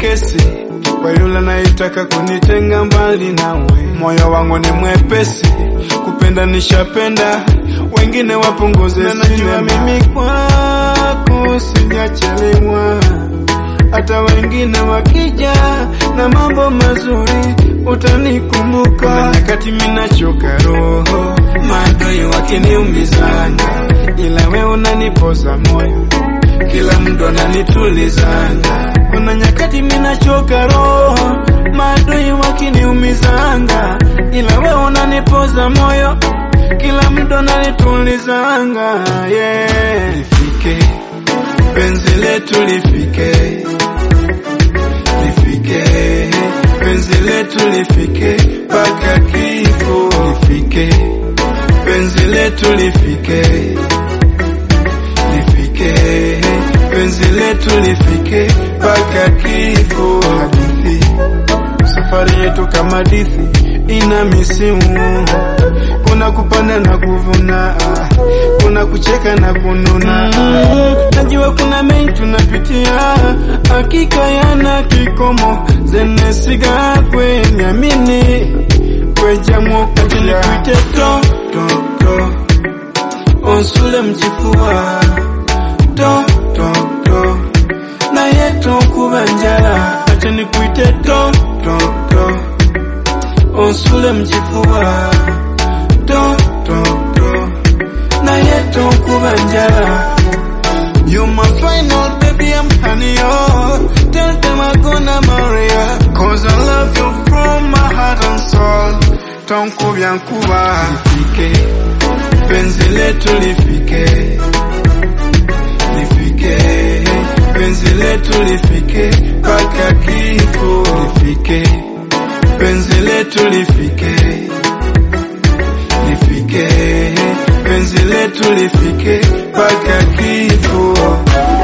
kesi kwa yule anayetaka kunitenga mbali nawe. Moyo wangu ni mwepesi, kupenda nishapenda, wengine wapunguze. Na najua mimi kwako sijachelewa, hata wengine wakija na mambo mazuri utanikumbuka. Kuna nyakati minachoka roho, maadui wakiniumizanga, ila we unanipoza moyo, kila mtu ananitulizanga. Kuna nyakati minachoka roho, maadui wakiniumizanga, ila we unanipoza moyo, kila mtu ananitulizanga. Yeah, lifike penzi letu lifike, lifike penzi letu lifike mpaka kifo, lifike penzi letu lifike, lifike penzi letu lifike mpaka kifo. Hadithi safari yetu kama hadithi ina misimu, kuna kupanda na kuvuna, kuna kucheka na kununa. Najua kuna mengi tunapitia, hakika yana kikomo, zenesiga kwenyamini kwejamuokajini kuite to to to onsule mchifua to to to naye tokuba njala acha nikuite to to to onsule mchifua to to to naye tokuba njala You my final baby, I'm honey, oh Tell them I'm gonna marry you Cause I love you from my heart and soul Tonku vyankuwa Lifike Penzi letu lifike Lifike Penzi letu lifike Paka kifo Lifike Penzi letu lifike Lifike Penzi letu lifike Paka kifo